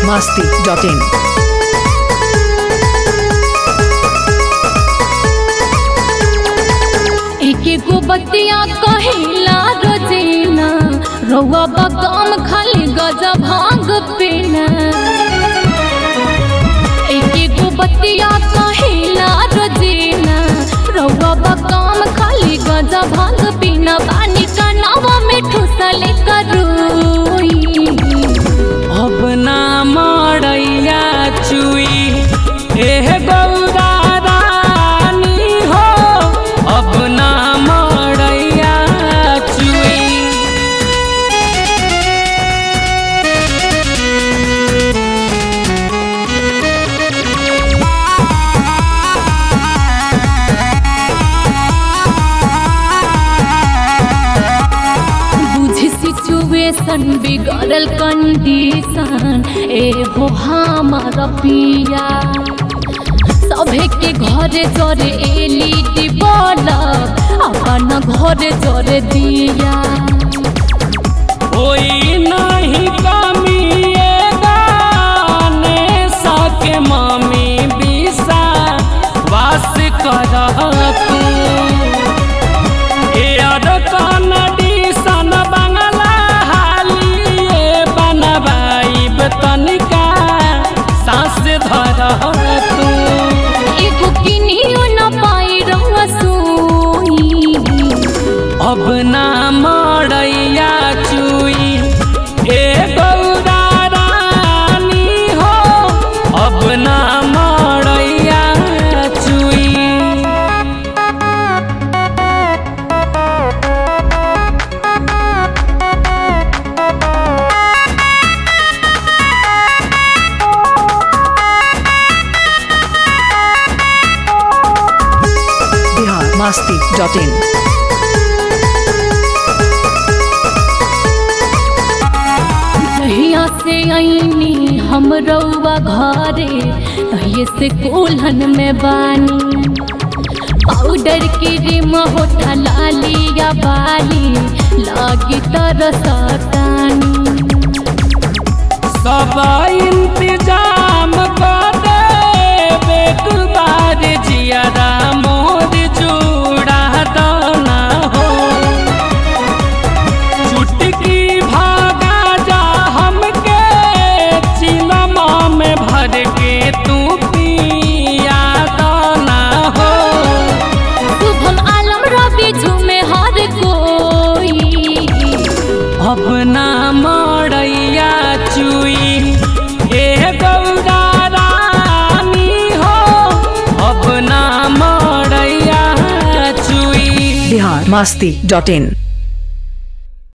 masti.in. एक एगो बतिया कहिला रोजीना रउआ बकम खाली गजा भांग पीना एक एगो बतिया कहिला रोजीना रउआ बकम खाली गजा भांग पीना पानी का नावा में ठुसले करूई अब ना मड़ैया चुई एह गौरा रानी हो अब ना मड़ैया चुई बुझी सिचुएशन बिगड़ल कंडीशन ए हो हमार पिया सभे के घरे जरे एलईडी बल्ब अपन घरे जरे दिया कोई नहीं कमी ये गाने सके मम्मी बिसा वास कर तू एयर कंडीशन बंगला हालिए बनवाइब तनिका सांस धर तू एगो किनियो न पाई रहुआ सुई अब ना मड़ैया चुई ए गौरा रानी हो अब ना मड़ैया चुई Bihar masti.in. जहिया से आईनी हम रउआ घरे तहिए से कोल्हन में बानी पाउडर की रिम होठा लालिया बाली लागी तरसतानी सब इंतजाम कर दे एक बार जियारा मोर जुड़ा दाना हो चुटकी भागा जा हमके चिलमा में भर के तू पिया दाना हो शुभम आलम रवि झूमे हर कोई अब ना मड़ैया चुई ए गौरा रानी हो अब ना मड़ैया चुई Bihar masti.in.